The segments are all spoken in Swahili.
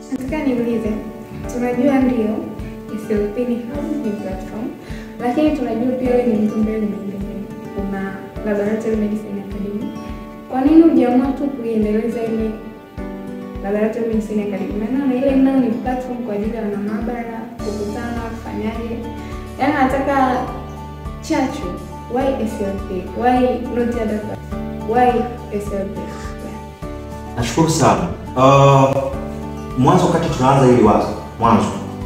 Nataka niulize, tunajua ndio SLP ni hub, ni platform, lakini tunajua pia wewe ni mtu ambaye umeendelea, una Laboratory Medicine Academy. Kwa nini hujaamua tu kuiendeleza ile Laboratory Medicine Academy? Maana na ile nayo ni platform kwa ajili ya wanamaabara kukutana, kufanyaje, yaani nataka chachu. Why SLP? Why not the other platform? Why SLP? Nashukuru sana. Uh, mwanzo wakati tunaanza hili wazo, mwanzo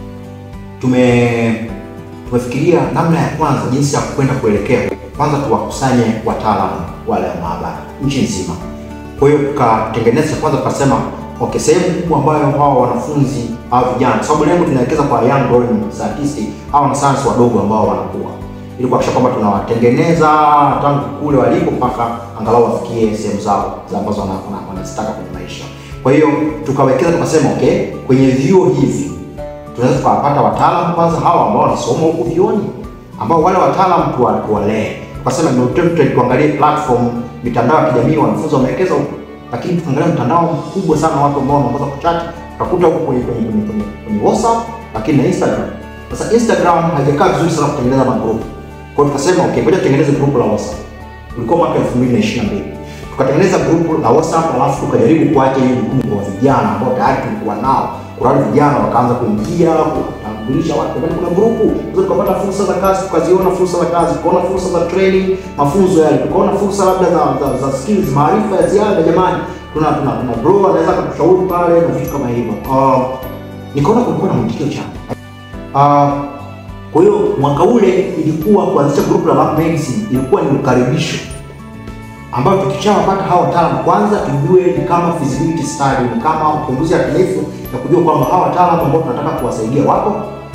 tume tumefikiria namna ya kwanza jinsi ya kwenda kuelekea, kwanza tuwakusanye wataalamu wale wa maabara nchi nzima. Kwa hiyo tukatengeneza kwanza, tukasema okay, sehemu kubwa ambayo hawa wanafunzi au vijana, kwa sababu lengo tunawekeza kwa young growing scientists au wanasayansi wadogo ambao wanakuwa, ili kuhakikisha kwamba tunawatengeneza tangu kule walipo mpaka angalau wafikie sehemu zao za ambazo wana- wana- wanazitaka kwenye maisha. Kwa hiyo tukawekeza, tukasema okay, kwenye vyuo hivi tunaweza tukawapata wataalamu kwanza hawa ambao wanasoma huku vyuoni, ambao wale wataalamu tuwa- tuwalee. Tukasema ndio tu- tuangalie platform, mitandao ya kijamii, wanafunzi wamewekeza huku, lakini tukaangalia mtandao mkubwa sana, watu ambao wanaongoza kuchati, tutakuta huko kwenye kwenye kwenye kwenye kwenye WhatsApp, lakini na Instagram. Sasa Instagram haijakaa vizuri sana kutengeneza magrupu. Kwa hiyo tukasema okay, ngoja tutengeneze grupu la WhatsApp. Ulikuwa mwaka 2022. Tukatengeneza grupu la WhatsApp alafu tukajaribu kuacha hiyo jukumu kwa vijana ambao tayari tulikuwa nao. Kuna wale vijana wakaanza kuingia kutambulisha watu, kwani kuna grupu sasa, tukapata fursa za kazi, tukaziona fursa za kazi, tukaona fursa za training, mafunzo yale, tukaona fursa labda za, za, za skills, maarifa ya ziada. Jamani, tuna tuna tuna bro anaweza kutushauri pale na vitu kama hivyo. Uh, nikaona kulikuwa na mwitikio chanya. Uh, kwa hiyo mwaka ule ilikuwa kuanzisha grupu la Lab Medicine ilikuwa ni ukaribisho ambayo tukishawapata hawa wataalamu kwanza tujue ni kama feasibility study, ni kama uchunguzi yakinifu ya kujua kwamba hawa wataalamu ambao tunataka kuwasaidia wako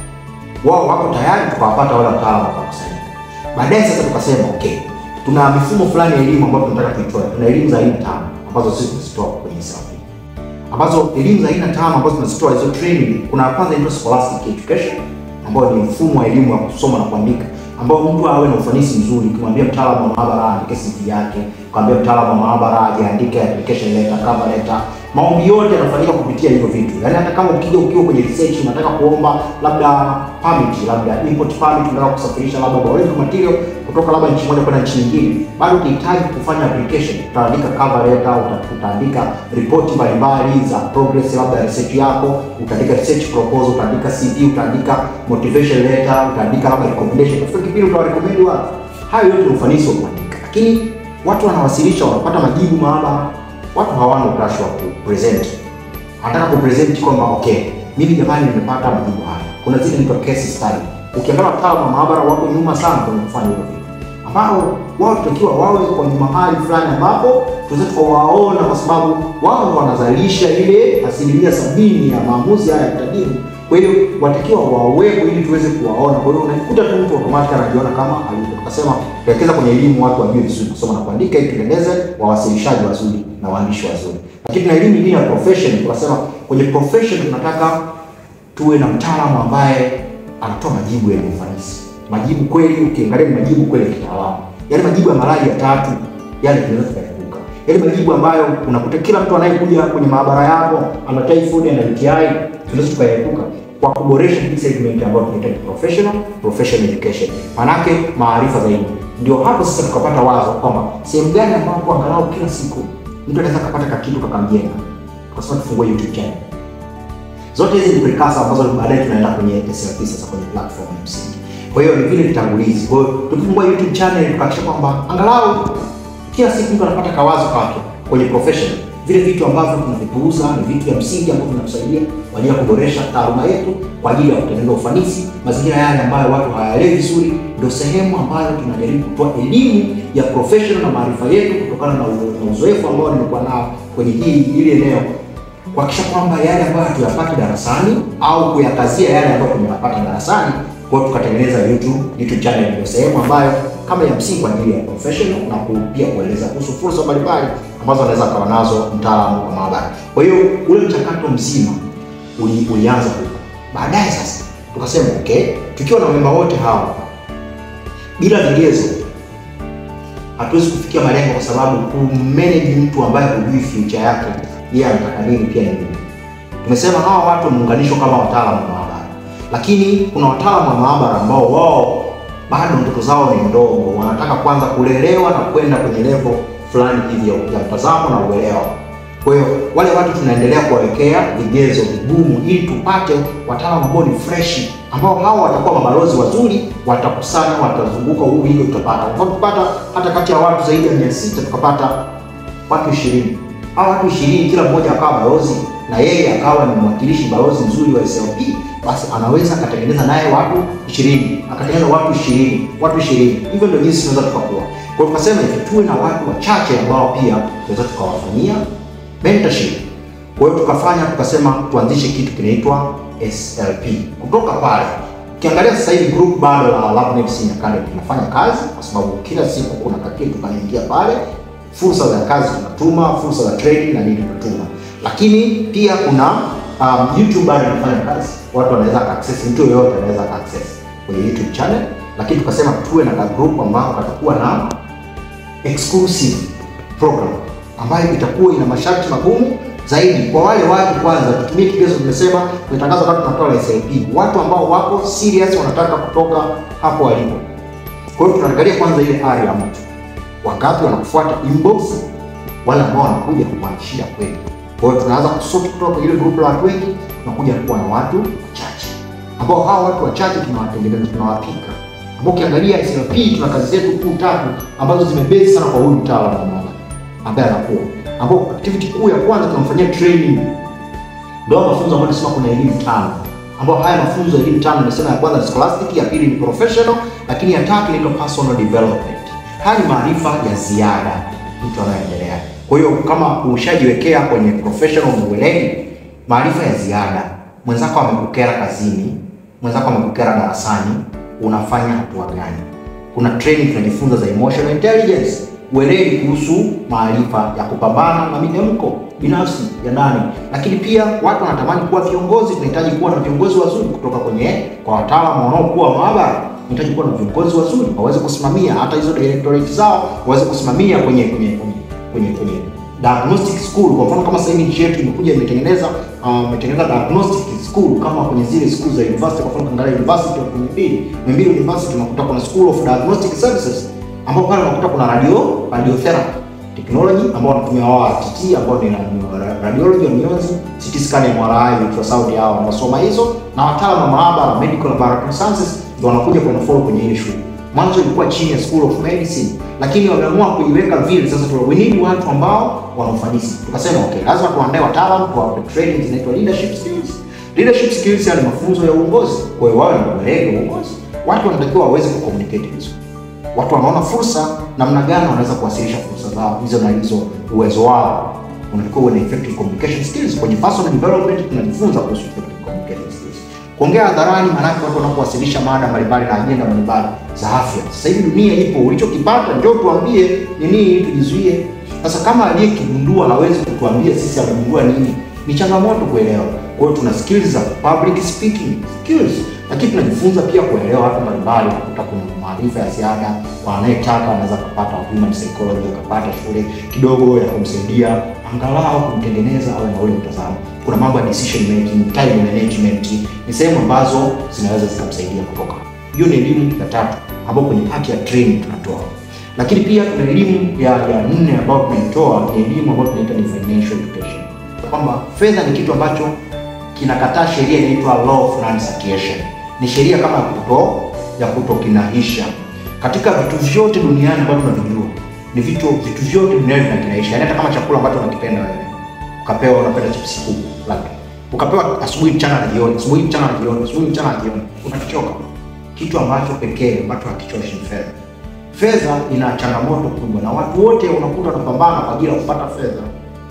wao wako tayari, tukawapata wale wataalamu wakakusanyika. Baadaye sasa tukasema okay, tuna mifumo fulani ya elimu ambayo tunataka tuitoe. Tuna elimu za aina tano ambazo sisi tunazitoa kwenye SLP, ambazo elimu za aina tano ambazo tunazitoa hizo training. Kuna ya kwanza inaitwa scholastic education ambayo ni mfumo wa elimu wa kusoma na kuandika ambao mtu awe na ufanisi mzuri. Ukimwambia mtaalamu wa maabara aandike CV yake, ukamwambia mtaalamu wa maabara aje aandike application letter, cover letter, maombi yote yanafanyika kupitia hivyo vitu. Yaani hata kama ukija ukiwa kwenye research unataka kuomba labda permit, labda import permit, unataka kusafirisha labda biological material kutoka labda nchi moja kwenda nchi nyingine, bado utahitaji kufanya application. Utaandika cover letter, uta- utaandika ripoti mbalimbali za progress labda ya research yako, utaandika research proposal, utaandika CV, utaandika motivation letter, utaandika labda recommendation. Katika kipindi utawarecommend watu. Hayo yote ni ufanisi wa kuandika, lakini watu wanawasilisha, wanapata majibu maabara, watu hawana utashi wa kupresent anataka kupresent kwamba okay, mimi jamani, nimepata majibu haya. Kuna zile inaitwa case study. Ukiangalia wataalamu wa maabara wako nyuma sana kwenye kufanya hivyo vitu, ambao wao tutakiwa wawe kwenye mahali fulani ambapo tunaweza tukawaona, kwa sababu wao ndo wanazalisha ile asilimia sabini ya maamuzi haya ya kitabibu. Kwa hiyo watakiwa wawepo ili tuweze kuwaona. Kwa hiyo unakuta tu mtu automatic anajiona kama alivyo. Tukasema tuwekeza kwenye elimu, watu wajue vizuri kusoma na kuandika, ili tuendeleze wawasilishaji wazuri na waandishi wazuri lakini na elimu nyingine ya profession, tunasema kwenye profession tunataka tuwe na mtaalamu ambaye anatoa majibu yenye ufanisi, majibu kweli. Ukiangalia ni majibu kweli ya kitaalamu, yale majibu ya malaria tatu yale tunaweza tukaepuka, yale majibu ambayo unakuta kila mtu anayekuja kwenye maabara yako ana typhoid na UTI, tunaweza tukaepuka kwa kuboresha hii segment ambayo tunaita professional professional education, manake maarifa zaidi. Ndio hapo sasa tukapata wazo kwamba sehemu gani ambapo angalau kila siku mtu anaweza kapata kakitu kakamjenga, tukasema tufungue YouTube channel. Zote hizi ni precursor ambazo baadaye tunaenda kwenye SLP sasa kwenye platform ya msingi. Kwa hiyo ni vile vitangulizi. Kwa hiyo tukifungua YouTube channel tukahakikisha kwamba angalau kila siku mtu anapata kawazo kake kwenye profession, vile vitu ambavyo tunavipuuza ni vitu vya msingi ambavyo vinatusaidia kwa ajili ya kuboresha taaluma yetu, kwa ajili ya kutengeneza ufanisi. Mazingira yale ambayo watu hawaelewi vizuri, ndio sehemu ambayo tunajaribu kutoa elimu ya professional na maarifa yetu kutokana na uzo- na uzoefu ambao nimekuwa nao kwenye hii hili eneo kuhakikisha kwamba yale ambayo hatuyapati darasani au kuyakazia yale ambayo tumeyapata darasani. Kwa hiyo tukatengeneza YouTube YouTube channel, ndio sehemu ambayo kama ya msingi kwa ajili ya professional na ku- pia kueleza kuhusu fursa mbalimbali ambazo anaweza akawa nazo mtaalamu wa maabara. Kwa hiyo ule mchakato mzima uli, ulianza huko. Baadaye sasa tukasema okay, tukiwa na memba wote hawa bila vigezo hatuwezi kufikia malengo, kwa sababu kumanage mtu ambaye hujui future yake yeye anataka nini pia ni ngumu. Tumesema hawa watu wameunganishwa kama wataalamu wa maabara, lakini kuna wataalamu wa maabara ambao wao bado ndoto zao ni ndogo, wanataka kwanza kulelewa na kwenda kwenye level fulani hivi ya mtazamo na uelewa. Kwa hiyo wale watu tunaendelea kuwawekea vigezo vigumu ili tupate wataalamu ambao ni fresh, ambao hao watakuwa mabalozi wazuri, watakusanya, watazunguka huu hivyo, tutapata kwa tupata hata kati ya watu zaidi ya 600 tukapata watu 20. Hao watu 20 kila mmoja akawa balozi na yeye akawa ni mwakilishi balozi mzuri wa SLP, basi anaweza akatengeneza naye watu 20, akatengeneza watu 20, watu 20. Hivyo ndio jinsi tunaweza tukakua. Kwa hiyo tukasema hivi, tuwe na watu wachache ambao pia tunaweza tukawafanyia mentorship. Kwa hiyo tukafanya tukasema tuanzishe kitu kinaitwa SLP. Kutoka pale ukiangalia sasa hivi group bado la LabNet Senior Academy tunafanya kazi, kwa sababu kila siku kuna kakitu kanaingia pale, fursa za kazi tunatuma, fursa za training na nini tunatuma, lakini pia kuna um, YouTube bado inafanya kazi, watu wanaweza access, mtu yoyote anaweza access kwenye YouTube channel, lakini tukasema tuwe na group ambao katakuwa na exclusive program ambayo itakuwa ina masharti magumu zaidi kwa wale watu. Kwanza tutumie kigezo, tumesema tumetangaza watu tunatoa la SLP, watu ambao wako serious, wanataka kutoka hapo walipo. Kwa hiyo tunaangalia kwanza ile ari ya mtu, wangapi wanakufuata inbox, wale ambao wanakuja kuanishia kweli. Kwa hiyo tunaanza kusort kutoka kwenye ile group la watu wengi, tunakuja kuwa na watu wachache, ambao hao watu wachache tunawatengeneza, tunawapika, ambao ukiangalia SLP tuna kazi zetu kuu tatu ambazo zimebase sana kwa huyu mtaalamu ambaye anakuwa ambao activity kuu ya kwanza tunamfanyia training, ndio mafunzo ambayo tunasema kuna elimu tano, ambao haya mafunzo ya elimu tano nimesema ya kwanza ni scholastic, ya pili ni professional, lakini ya tatu inaitwa personal development. Haya ni maarifa ya ziada mtu anayoendelea. Kwa hiyo kama ushajiwekea kwenye professional ueledi, maarifa ya ziada, mwenzako amekukera kazini, mwenzako amekukera darasani, unafanya hatua gani? Kuna training tunajifunza za emotional intelligence ueledi kuhusu maarifa ya kupambana na minemko binafsi ya ndani, lakini pia watu wanatamani kuwa viongozi. Tunahitaji kuwa na viongozi wazuri kutoka kwenye kwa wataalamu wanaokuwa maabara. Tunahitaji kuwa na viongozi wazuri waweze kusimamia hata hizo directorate zao, waweze kusimamia kwenye kwenye kwenye kwenye, kwenye diagnostic school. Kwa mfano kama sasa hivi nchi yetu imekuja imetengeneza imetengeneza uh, diagnostic school kama kwenye zile school za university. Kwa mfano kaangalia university of Muhimbili, Muhimbili University unakuta kuna school of diagnostic services ambao pale unakuta kuna radio radiotherapy technology ambao wanatumia wao RTT ambao ni radiology ya mionzi, CT scan, MRI, ultrasound, hao wanasoma hizo, na wataalamu wa maabara medical laboratory sciences ndio wanakuja kwa follow kwenye ile shule. Mwanzo ilikuwa chini ya School of Medicine, lakini wameamua kuiweka vile. Sasa we need watu ambao wana ufanisi. Tukasema okay, lazima tuandae wataalamu kwa training zinaitwa leadership skills. Leadership skills ni mafunzo ya uongozi, kwa hiyo wao ni weledi wa uongozi. Watu wanatakiwa waweze kucommunicate vizuri watu wanaona fursa namna gani wanaweza kuwasilisha fursa zao hizo na hizo uwezo wao. Unatakiwa uwe na effective communication skills. Kwenye personal development tunajifunza kuhusu effective communication skills. Kuongea hadharani, maanake watu wanapowasilisha mada mbalimbali na ajenda mbalimbali za afya. Sasa hivi dunia ipo, ulichokipata njoo tuambie ni nini ili tujizuie. Sasa kama aliyekigundua hawezi kutuambia sisi amegundua nini, ni changamoto kuelewa. Kwa hiyo tuna skills za public speaking skills, lakini tunajifunza pia kuelewa watu mbalimbali, kutoka kuna maarifa ya ziada kwa anayetaka anaweza kupata human psychology, akapata shule kidogo ya kumsaidia angalau kumtengeneza awe na ule mtazamo. Kuna mambo ya decision making, time management, ni sehemu ambazo zinaweza zikamsaidia kutoka. Hiyo ni elimu ya tatu ambayo kwenye part ya training tunatoa, lakini pia tuna elimu ya ya nne ambayo tunaitoa, ni elimu ambayo tunaita ni financial education, kwamba fedha ni kitu ambacho kinakataa sheria inaitwa law of non-circulation. Ni sheria kama ya kuto ya kutokinahisha katika vitu vyote duniani ambavyo tunavijua ni vitu vitu vyote duniani vinakinahisha. Yaani hata kama chakula ambacho unakipenda wewe ukapewa, unapenda chips kuku labda ukapewa asubuhi, mchana na jioni, asubuhi, mchana na jioni, asubuhi, mchana na jioni, unakichoka. Kitu ambacho pekee ambacho hakichoshi ni fedha. Fedha ina changamoto kubwa, na watu wote unakuta wanapambana kwa ajili ya kupata fedha.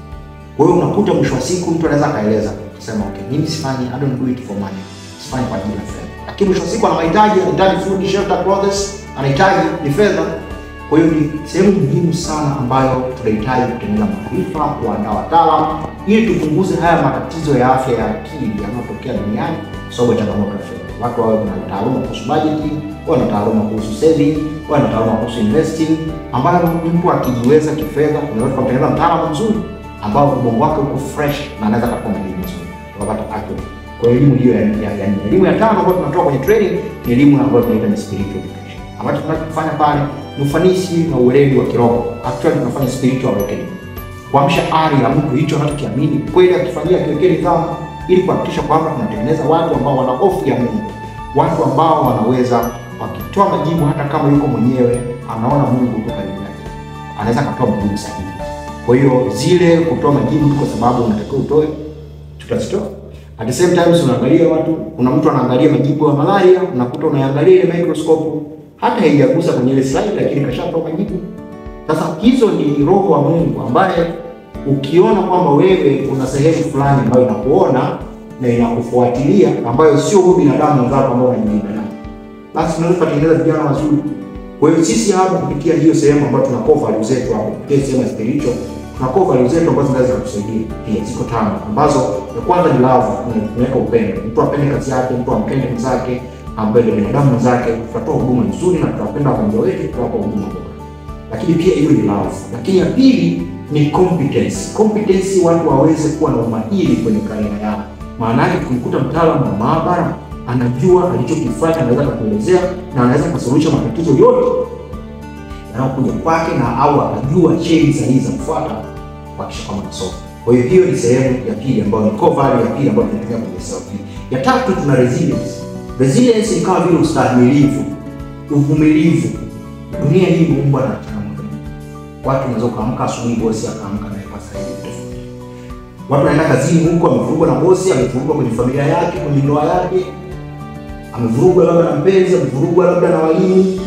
Kwa hiyo unakuta mwisho wa siku mtu anaweza akaeleza kusema okay, mimi sifanyi, I don't do it for money, sifanyi kwa ajili ya fedha lakini mwisho wa siku ana mahitaji, anahitaji food, shelter, clothes, anahitaji ni fedha. Kwa hiyo ni sehemu muhimu sana ambayo tunahitaji kutengeneza maarifa, kuandaa wataalamu ili tupunguze haya matatizo ya afya ya akili yanayotokea duniani kwa sababu ya changamoto ya fedha. Watu wawe na taaluma kuhusu budgeting, wawe na taaluma kuhusu saving, wawe na taaluma kuhusu investing, ambayo mtu akijiweza kifedha, unaweza kumtengeneza mtaalamu mzuri ambao ubongo wake uko fresh na anaweza kuwa na elimu nzuri. ukapata accurate. Kwa hiyo elimu hiyo ya, ya, ya nne. Elimu ya tano ambayo tunatoa kwenye training ni elimu ambayo tunaita ni spiritual education. Ambacho tunachofanya pale ni ufanisi na uweledi wa kiroho. Actually tunafanya spiritual awakening. Kuamsha ari ya mtu hicho anachokiamini kweli akifanyia kiwekee nidhamu ili kuhakikisha kwamba tunatengeneza watu ambao wana hofu ya Mungu. Watu ambao wanaweza wakitoa majibu hata kama yuko mwenyewe anaona Mungu yuko karibu yake. Anaweza akatoa majibu sahihi. Kwa hiyo zile kutoa majibu kwa sababu unatakiwa utoe tutazitoa. At the same time unaangalia watu, kuna mtu anaangalia majibu ya malaria, unakuta unaangalia ile microscope hata haijagusa kwenye ile slide, lakini kashatoa majibu. Sasa hizo ni roho wa Mungu ambaye ukiona kwamba wewe una sehemu fulani ambayo inakuona na inakufuatilia ambayo sio huyu binadamu mwenzako ambao unajilinda naye, basi tunaweza kutengeneza vijana wazuri. Kwa hiyo sisi hapo kupitia hiyo sehemu ambayo tuna core values zetu hapo, kupitia sehemu ya spiritual tuna core values zetu ambazo zinaweza kutusaidia pia, ziko tano ambazo ya kwanza ni love, tunaweka upendo, mtu apende kazi yake, mtu ampende mwenzake, ampende binadamu mwenzake, tutatoa huduma nzuri na tutawapenda wagonjwa wetu, tutawapa huduma bora. Lakini pia hiyo ni love. Lakini ya pili ni competence. Competence, watu waweze kuwa na umahiri kwenye karia yao. Maana yake tukimkuta mtaalamu wa maabara anajua alichokifanya, anaweza kutuelezea na anaweza kusuluhisha matatizo yote yanayokuja kwake, na au akajua cheni sahihi za kufuata kuhakikisha kwamba nasoma. Kwa hiyo hiyo ni sehemu ya pili ambayo ni core value ya pili ambayo tunatumia kwenye self healing. Ya tatu tuna resilience. Resilience ni kama vile ustahimilivu, uvumilivu. Dunia hii imeumbwa na changamoto. Watu wanaweza kuamka asubuhi, bosi akaamka na ipasa hivi tofauti. Watu wanaenda kazini huko, amevurugwa na bosi, amevurugwa kwenye familia yake, kwenye ndoa yake, amevurugwa labda na mpenzi, amevurugwa labda na walimu,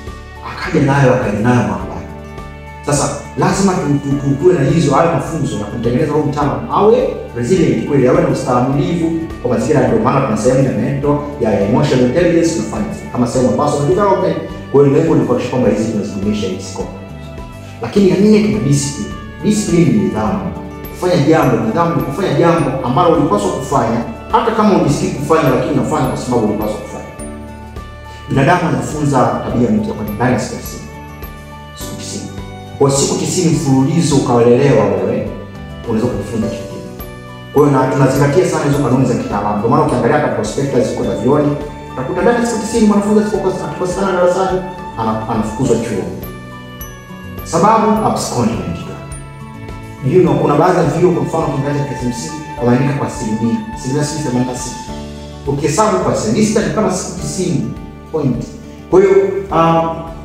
akaja nayo akaja nayo maabara. Sasa lazima tuwe na hizo hayo mafunzo ya kumtengeneza huyu mtaalamu awe resilient kweli, awe na ustahimilivu kwa mazingira. Ndio maana tuna sehemu ya mental ya emotional intelligence tunafanya kama sehemu ya personal development. Kwa hiyo lengo ni kuhakikisha kwamba hizi tunazidumisha hizi scope. Lakini ya nne tuna discipline. Discipline ni nidhamu, kufanya jambo. Nidhamu ni kufanya jambo ambalo ulipaswa kufanya hata kama ujisikii kufanya, lakini unafanya kwa sababu ulipaswa kufanya. Binadamu anafunza tabia mpya kwa ndani ya siku tisini. Siku tisini. Kwa siku tisini mfululizo ukawalelewa wewe, unaweza kujifunza kitu kipya. Kwa hiyo na tunazingatia sana hizo kanuni za kitaalamu. Ndio maana ukiangalia hata prospectus ziko za vioni, utakuta ndani ya siku tisini mwanafunzi asipokosekana darasani anafukuzwa chuo. Sababu abscondment. You know, kuna baadhi ya vyuo kwa mfano kiingereza cha KCMC wameandika kwa asilimia asilimia sijui themanini na sita ukihesabu kwa semester ni kama siku tisini point. Kwa hiyo um,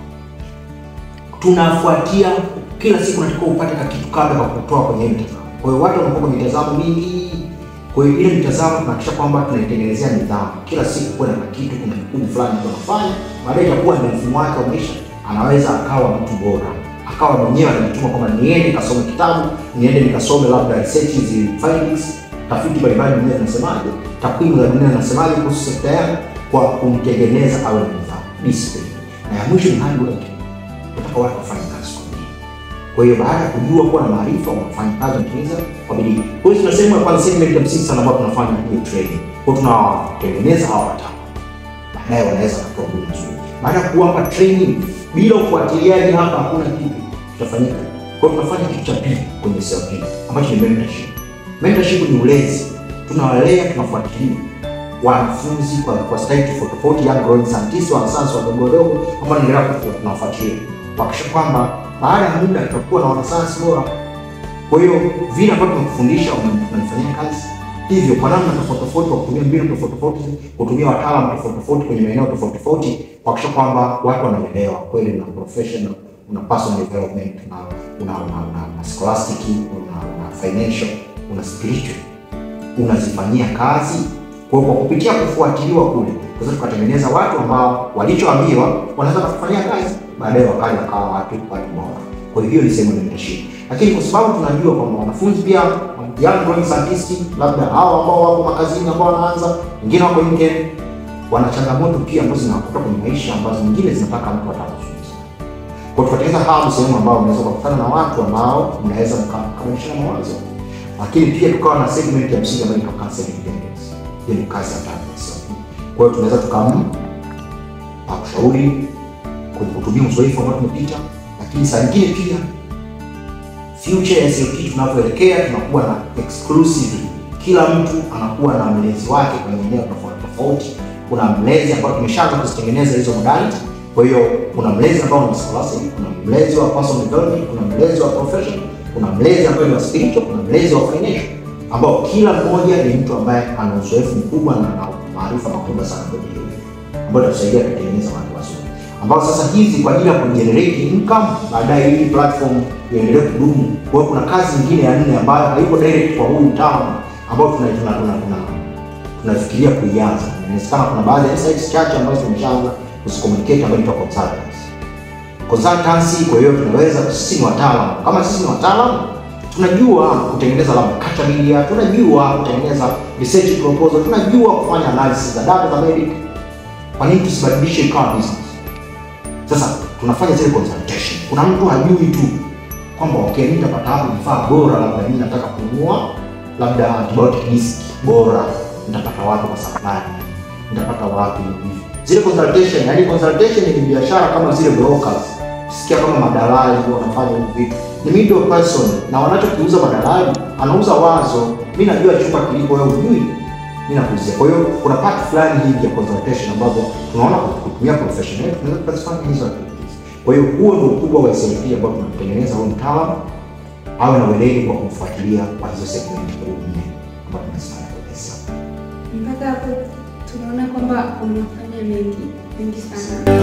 tunafuatia kila siku, natakiwa upate kakitu kabla kwa kutoa kwenye mitazamo. Kwa hiyo watu wanakuwa kwenye mitazamo mingi, kwa hiyo ile mitazamo tunahakikisha kwamba tunaitengenezea nidhamu. Kila siku kuwe na kitu, kuna kikundi fulani mtu anafanya, baadaye itakuwa ni mfumo wake wa maisha, anaweza akawa mtu bora akawa mwenyewe anajituma kwamba niende nikasome kitabu, niende nikasome labda research hizi findings, tafiti mbalimbali dunia zinasemaje, takwimu za dunia zinasemaje kuhusu sekta yangu, kwa kumtengeneza awe na nidhamu, discipline. Na ya mwisho ni hard work, nataka watu wafanye kazi kwa bidii. Kwa hiyo baada ya kujua kuwa na maarifa, wanafanya kazi wanatimiza kwa bidii. Kwa hiyo tunasema kwa segment ya msingi sana ambayo tunafanya hiyo training, kwa hiyo tunawatengeneza hawa wataalamu, baadaye wanaweza kutoa huduma nzuri. Baada ya kuwapa training bila ufuatiliaji hapa hakuna kitu kitafanyika. Kwa hiyo tunafanya kitu cha pili kwenye self healing ambacho ni mentorship. Mentorship ni ulezi, tunawalea, tunafuatilia wanafunzi kwa kwa stage tofauti tofauti, young growing scientists, wanasayansi wadogo wadogo ambao tunaendelea tunawafuatilia kuhakikisha kwamba baada ya muda tutakuwa na wanasayansi bora. Kwa hiyo vile ambavyo tumekufundisha unafanyia kazi hivyo kwa namna tofauti tofauti, kwa kutumia mbinu tofauti tofauti, kutumia wataalamu tofauti tofauti kwenye maeneo tofauti tofauti, kuhakikisha kwamba watu wanaelewa kweli na professional, una personal development, una una una, una, una scholastic, una, una financial, una spiritual, unazifanyia kazi. Kwa hiyo kwa kupitia kufuatiliwa kule, tunaweza tukatengeneza watu ambao walichoambiwa wanaweza kufanyia kazi, baadaye wakaja wakawa watu watu bora. Kwa hiyo hiyo ni sehemu ya mentorship, lakini kwa sababu tunajua kwamba wanafunzi pia young growing scientists, labda hao ambao wako makazini ambao wanaanza, wengine wako nje, wana changamoto pia ambazo zinakuta kwenye maisha ambazo nyingine zinataka mtu atakufunza. Kwa hiyo tukatengeneza hawa sehemu ambao unaweza kukutana na watu ambao mnaweza mkabadilishana mawazo, lakini pia tukawa na segment ya msingi ambayo inaitwa counseling independence. Hiyo ni kazi ya tatu. Kwa hiyo tunaweza tukamshauri kwenye kutumia uzoefu ambao tumepita, lakini saa nyingine pia future ya SLP tunavyoelekea tunakuwa na exclusive kila mtu anakuwa na mlezi wake kwenye eneo tofauti tofauti. Kuna mlezi ambao tumeshaanza kuzitengeneza hizo modality. Kwa hiyo kuna mlezi ambao ni wa scholastic, kuna mlezi wa personal development, kuna mlezi wa profession, kuna mlezi ambaye ni wa spiritual, kuna mlezi wa financial, ambao kila mmoja ni mtu ambaye ana uzoefu mkubwa na ana maarifa makubwa sana kwenye hilo, ambayo itatusaidia kutengeneza watu wazuri ambao sasa hizi kwa ajili ya kugenerate income baadaye hii platform iendelee kudumu. Kwa hiyo kuna kazi nyingine ya nne ambayo haiko direct kwa huyu mtaalamu ambao tuna tuna tuna tuna tunafikiria kuianza. Inawezekana kuna baadhi ya insights chache ambazo tumeshaanza kuzicommunicate ambayo inaitwa consultants. Consultancy, kwa hiyo tunaweza sisi ni wataalamu. Kama sisi ni wataalamu tunajua kutengeneza labda culture media, tunajua kutengeneza research proposal, tunajua kufanya analysis za data za medic. Kwa nini tusibadilishe ikawa business? Sasa tunafanya zile consultation. Kuna mtu hajui tu kwamba okay, mimi nitapata wapi vifaa bora, labda mimi nataka kununua labda antibiotic disk bora, nitapata wapi kwa supply, nitapata wapi hivi. Zile consultation, yani consultation ni biashara kama zile brokers. Sikia kama madalali ndio wanafanya hivi vitu. Ni middle person na wanachokiuza madalali, anauza wazo. Mimi najua chumba kilipo, wewe hujui mimi nakuzia. Kwa hiyo kuna part fulani hivi ya consultation ambazo tunaona kutumia profession yetu tunaweza kuzifanya hizo activities. Kwa hiyo huo ndio ukubwa wa SLP ambao tunatengeneza huyu mtaalamu awe na weledi kwa kumfuatilia kwa hizo segment kuu nne ambazo tunazifanya kwa pesa. Mpaka hapo tunaona kwamba unafanya mengi mengi sana.